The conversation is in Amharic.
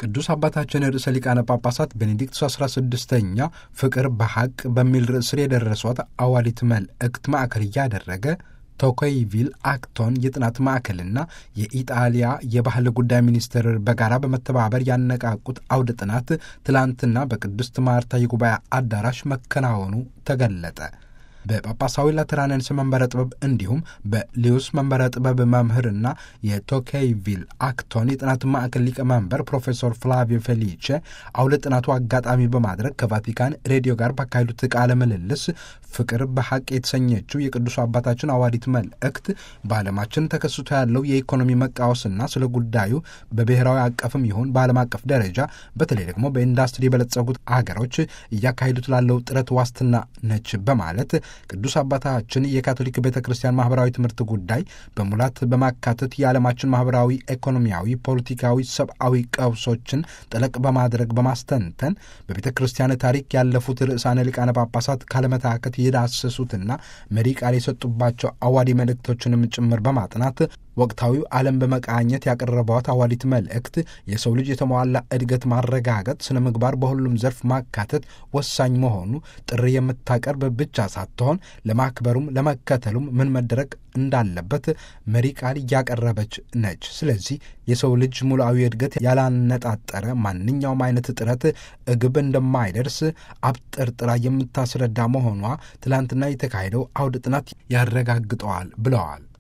ቅዱስ አባታችን ርዕሰ ሊቃነ ጳጳሳት ቤኔዲክቱስ 16ኛ ፍቅር በሐቅ በሚል ርዕስ ስር የደረሷት አዋዲት መልእክት ማዕከል እያደረገ ቶኮይቪል አክቶን የጥናት ማዕከልና የኢጣሊያ የባህል ጉዳይ ሚኒስቴር በጋራ በመተባበር ያነቃቁት አውደ ጥናት ትላንትና በቅድስት ማርታ የጉባኤ አዳራሽ መከናወኑ ተገለጠ። በጳጳሳዊ ላትራንንስ መንበረ ጥበብ እንዲሁም በሊዩስ መንበረ ጥበብ መምህርና የቶኬይቪል አክቶን የጥናት ማዕከል ሊቀመንበር ፕሮፌሰር ፍላቪዮ ፌሊቼ አውደ ጥናቱ አጋጣሚ በማድረግ ከቫቲካን ሬዲዮ ጋር ባካሄዱት ቃለ ምልልስ ፍቅር በሐቅ የተሰኘችው የቅዱስ አባታችን አዋዲት መልእክት በዓለማችን ተከስቶ ያለው የኢኮኖሚ መቃወስና ስለ ጉዳዩ በብሔራዊ አቀፍም ይሁን በዓለም አቀፍ ደረጃ በተለይ ደግሞ በኢንዱስትሪ የበለጸጉት አገሮች እያካሄዱት ላለው ጥረት ዋስትና ነች በማለት ቅዱስ አባታችን የካቶሊክ ቤተ ክርስቲያን ማህበራዊ ትምህርት ጉዳይ በሙላት በማካተት የዓለማችን ማህበራዊ፣ ኢኮኖሚያዊ፣ ፖለቲካዊ፣ ሰብአዊ ቀውሶችን ጠለቅ በማድረግ በማስተንተን በቤተ ክርስቲያን ታሪክ ያለፉት ርዕሳነ ሊቃነ ጳጳሳት ካለመታከት የዳሰሱትና መሪ ቃል የሰጡባቸው አዋዲ መልእክቶችንም ጭምር በማጥናት ወቅታዊው ዓለም በመቃኘት ያቀረቧት አዋዲት መልእክት የሰው ልጅ የተሟላ እድገት ማረጋገጥ፣ ስነ ምግባር በሁሉም ዘርፍ ማካተት ወሳኝ መሆኑ ጥሪ የምታቀርብ ብቻ ሳትሆን ለማክበሩም ለመከተሉም ምን መደረግ እንዳለበት መሪ ቃል እያቀረበች ነች። ስለዚህ የሰው ልጅ ሙሉአዊ እድገት ያላነጣጠረ ማንኛውም አይነት ጥረት እግብ እንደማይደርስ አብጠርጥራ የምታስረዳ መሆኗ ትላንትና የተካሄደው አውደ ጥናት ያረጋግጠዋል ብለዋል።